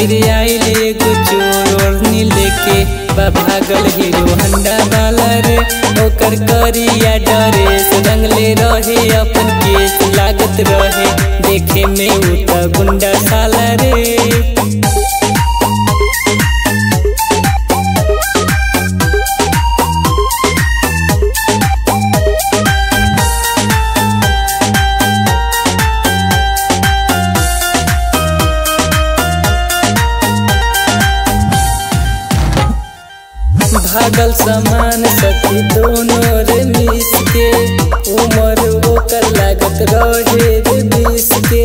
खातिर आइल एगो चोर ओढ़नी लेके बा भागल हीरो हंडा वाला रे ओकर करिया ड्रेस रंगले रहे अपन केस लागत रहे देखे में उ त गुंडा साला रे भागल समान सखी दोनों रे मिस के उमर ओकर लागत रहे रे बीस के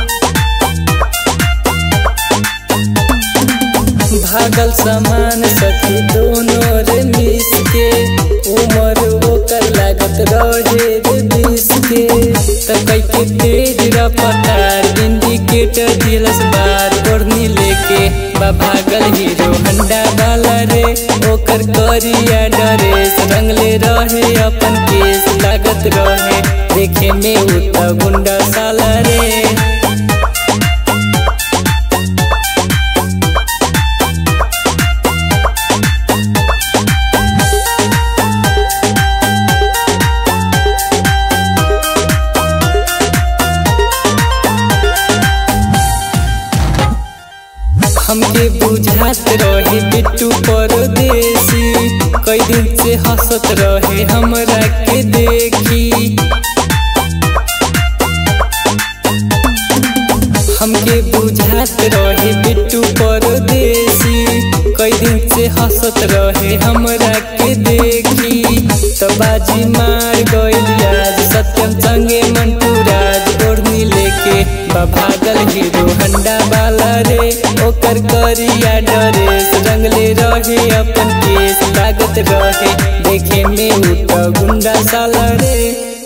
भागल समान सखी दोनों रे मिस के उमर ओकर लागत रहे रे बीस के त कई के तेज रफ्तार इंडिकेटर दिलस बार ओढ़नी लेके बा भागल हीरो हंडा वाला रे ओकर करिया ड्रेस रंगले रहे अपन केस लागत रहे देखे में उ त गुंडा साला रे हमके बुझात रहे बिट्टू परदेसी कई दिन से हंसत रहे हमरा के देखी हमके बुझात रहे बिट्टू परदेसी कई दिन से हंसत रहे हमरा के देखी तो बाजी मार गइल आज सत्यम संगे मंटू राज ओढ़नी लेके बा भागल हीरो हंडा वाला रे ओकर करिया ड्रेस रंगले रहे अपन केस लागत रहे देखे में उ त गुंडा साला रे